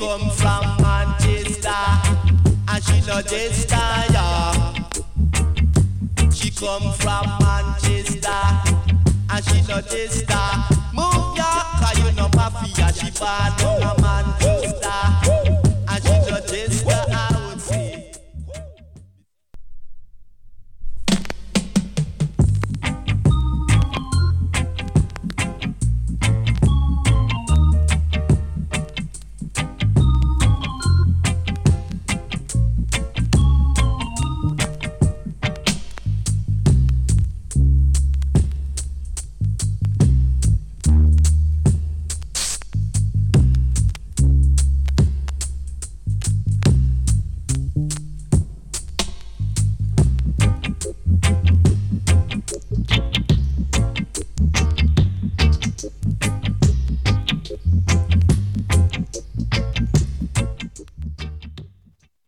come from Manchester, and she no jester, yeah. She come from Manchester, and she no jester. Move ya, 'cause you no mafia, she born on a Manchester.